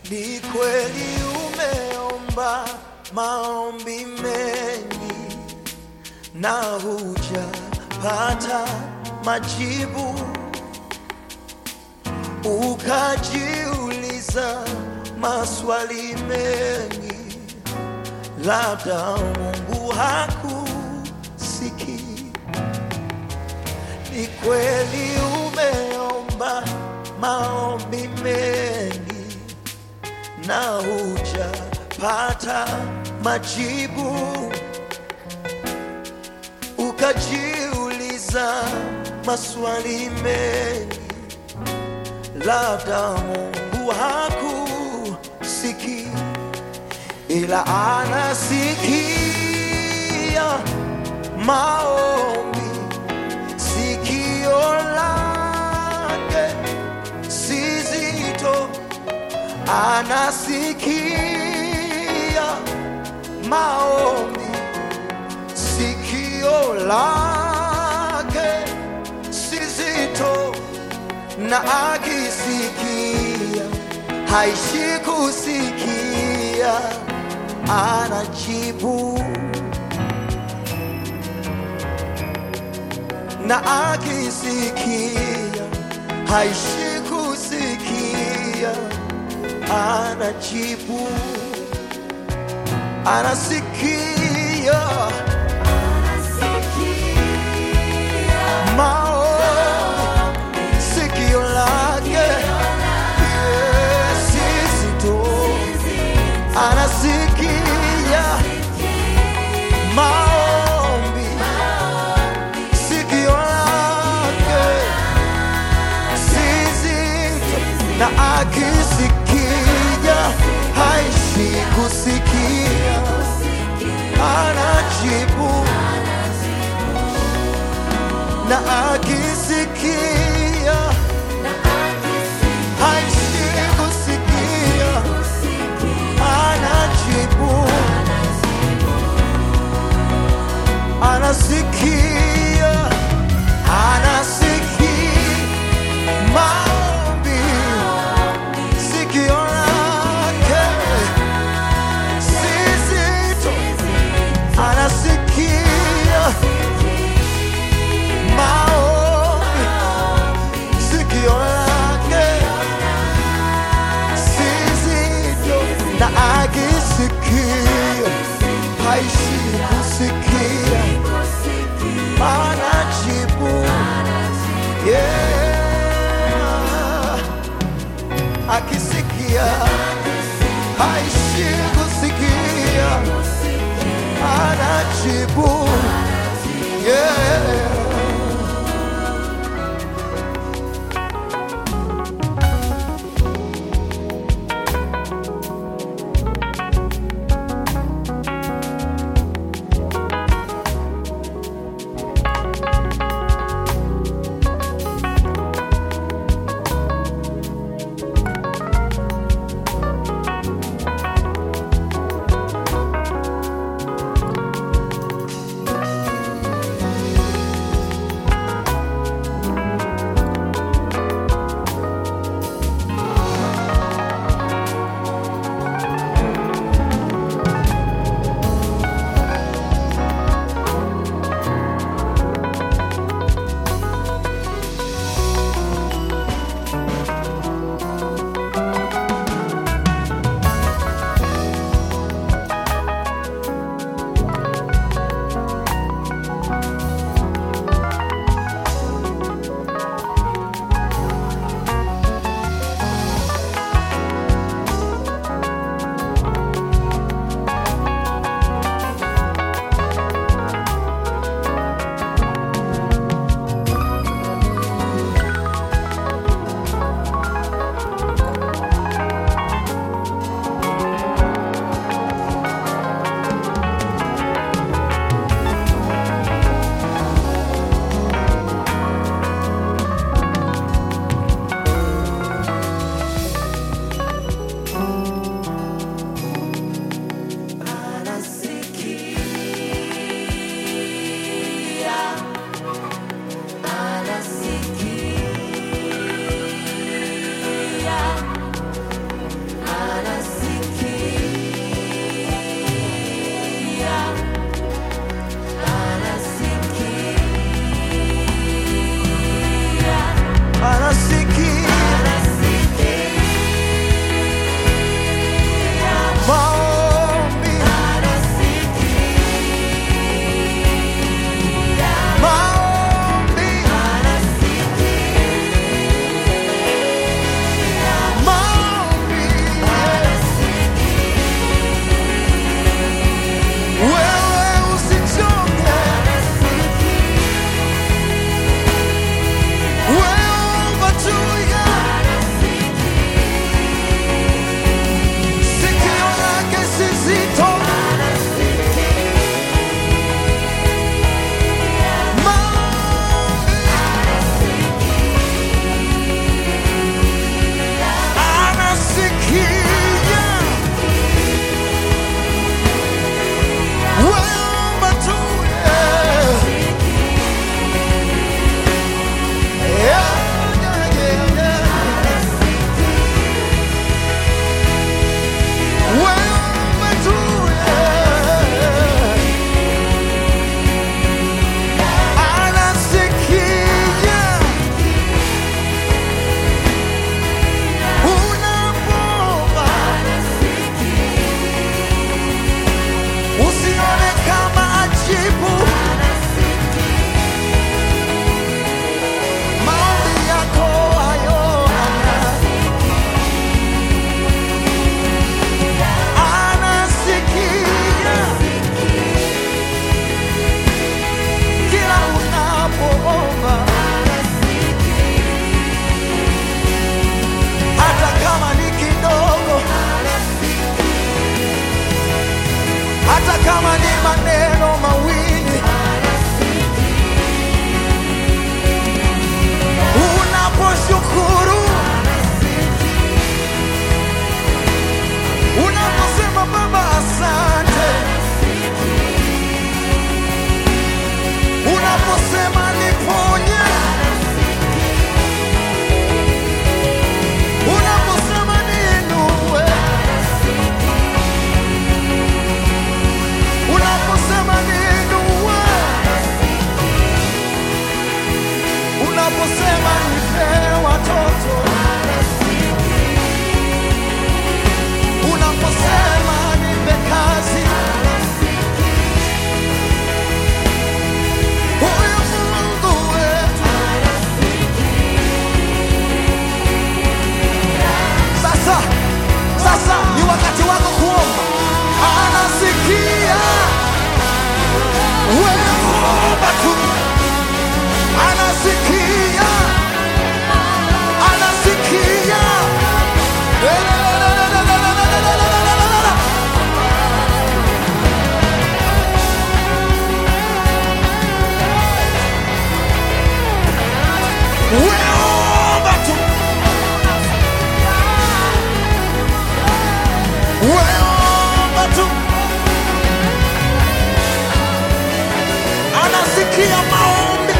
Ni kweli umeomba maombi mengi na hujapata majibu, ukajiuliza maswali mengi, labda Mungu hakusikii. Ni kweli umeomba maombi mengi na hujapata majibu, ukajiuliza maswali mengi, labda Mungu hakusikii, ila anasikia maombi, sikio lake si zito anasikia maombi, sikio lake si zito, na akisikia haishi kusikia, anajibu na akisikia haishi kusikia anajibu, anasikia maombi, sikio lake Yes, sisi tu anasikia maombi, sikio lake sizito na akisikia haishi kusikia, anajibu na akisikia haishi kusikia, anajibu anasikia anasikia maombi sikio lake si zito, anasikia maombi, sikio lake si zito, na akisikia haishi kusikia, anajibu yeah akisikia haishi kusikia, anajibu yeah. kama ni maneno mawili unaposhukuru unaposema baba asante unaposema niponye unaposema niinue unaposema niinue unaposema nipe watoto unaposema nipe kazi huyu Mungu wetu sasa sasa ni wakati wako kuomba anasikia weomba tu anasikia anasikia weomba tu weomba tu anasikia maombi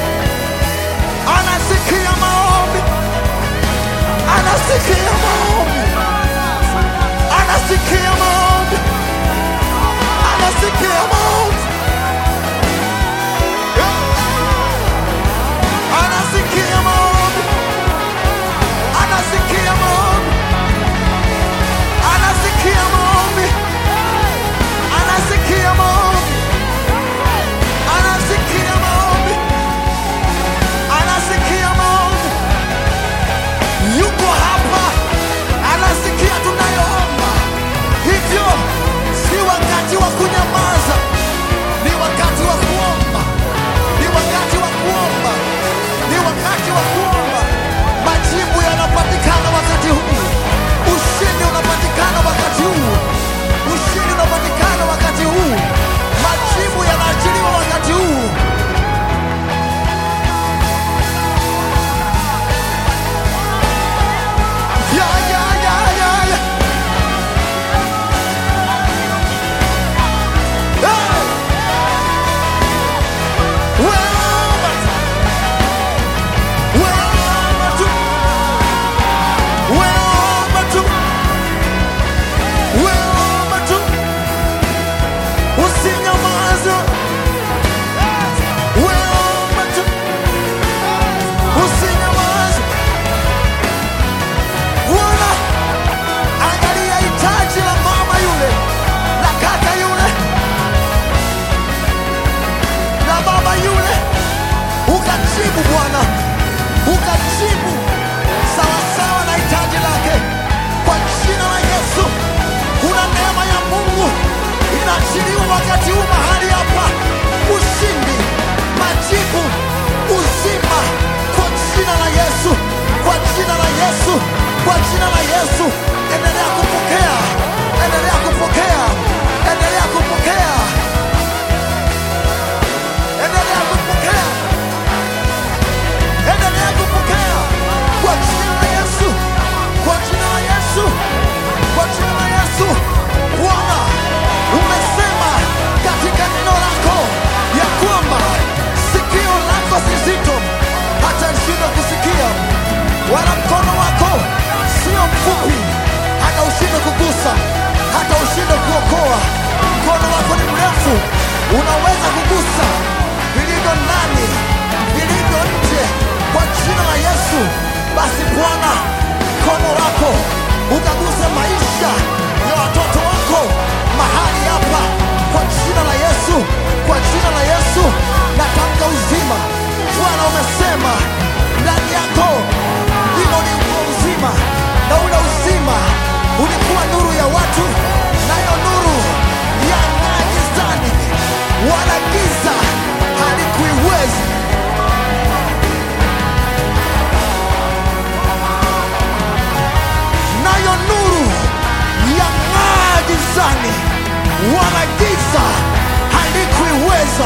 anasikia maombi anasikia maombi anasikia maombi anasikia maombi anasikia maombi anasikia maombi anasikia maombi anasikia maombi anasikia maombi anasikia maombi yuko hapa anasikia tunayoomba hivyo si wakati wa kunyamaza ni wakati wa kuomba ni wakati wa kuomba ni wakati wa kuomba majibu yanapatikana wakati huu ushindi unapatikana wakati huu ushindi unapatikana wakati huu majibu yanaachiliwa wakati huu ya, ya, ya, ya, ya. Hey! Weomba tu. Weomba tu. Weomba tu. Weomba tu. Usinyamaze. Weomba tu. Usinyamaze. Bwana, angalia hitaji la mama yule, la kaka yule, la baba yule, ukajibu Bwana, ukajibu sawasawa na hitaji lake, kwa jina la Yesu. Kuna neema ya Mungu inaachiliwa wakati huu mahali hapa, ushindi, majibu, uzima, kwa jina la Yesu, kwa jina la Yesu, kwa jina la Yesu. Endelea kupokea, endelea kupokea, endelea kupokea, endelea kupokea, endelea kupokea, kwa jina la Yesu, kwa jina la Yesu, kwa jina la Yesu. Bwana, umesema katika neno lako ya kwamba sikio lako si zito hata lishindwe kusikia, wala mkono wako sio mfupi hata ushindwe kugusa, hata ushindwe kuokoa. Mkono wako ni mrefu, unaweza kugusa vilivyo ndani, vilivyo nje, kwa jina la Yesu. Basi Bwana, mkono wako ukaguse maisha ya watoto wako mahali hapa, kwa jina la Yesu, kwa jina la Yesu natamka uzima. Bwana, umesema ndani yako ndimo ulikuwa uzima, na ule uzima ulikuwa nuru ya watu, nayo nuru yang'aa gizani, wala giza halikuiwezi. nayo nuru yang'aa gizani, wala giza halikuiweza.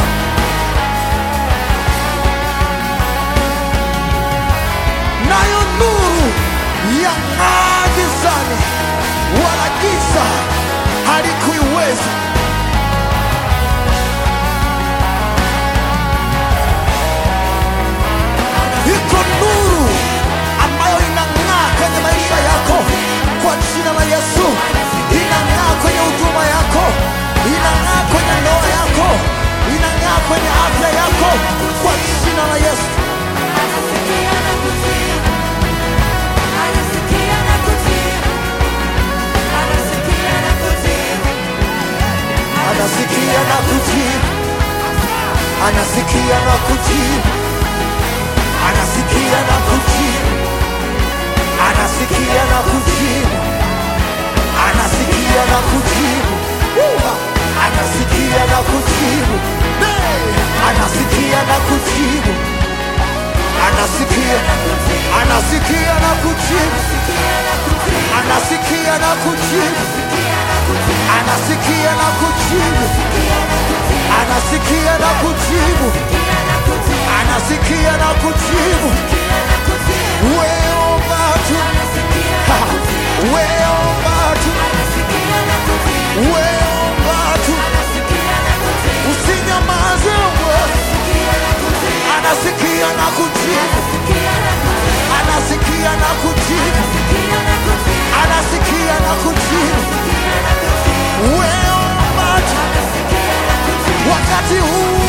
Nayo nuru yang'aa gizani, wala giza halikuiweza. Iko nuru ambayo inang'aa kwenye maisha yako kwa jina la Yesu. Inang'aa kwenye huduma yako, inang'aa kwenye ndoa yako, inang'aa kwenye afya yako kwa jina la Yesu. Anasikia na kujibu, anasikia na kujibu, anasikia na kujibu, anasikia na kujibu, anasikia na kujibu, Woo! anasikia na kujibu, Hey! anasikia na kujibu, anasikia, anasikia na kujibu, anasikia na kujibu, anasikia na kujibu, anasikia na kujibu, anasikia na kujibu. Weomba tu, Ha! weomba tu, weomba tu, usinyamaze wewe. Anasikia na kujibu, anasikia na kujibu, anasikia na kujibu. Weomba tu, wakati huu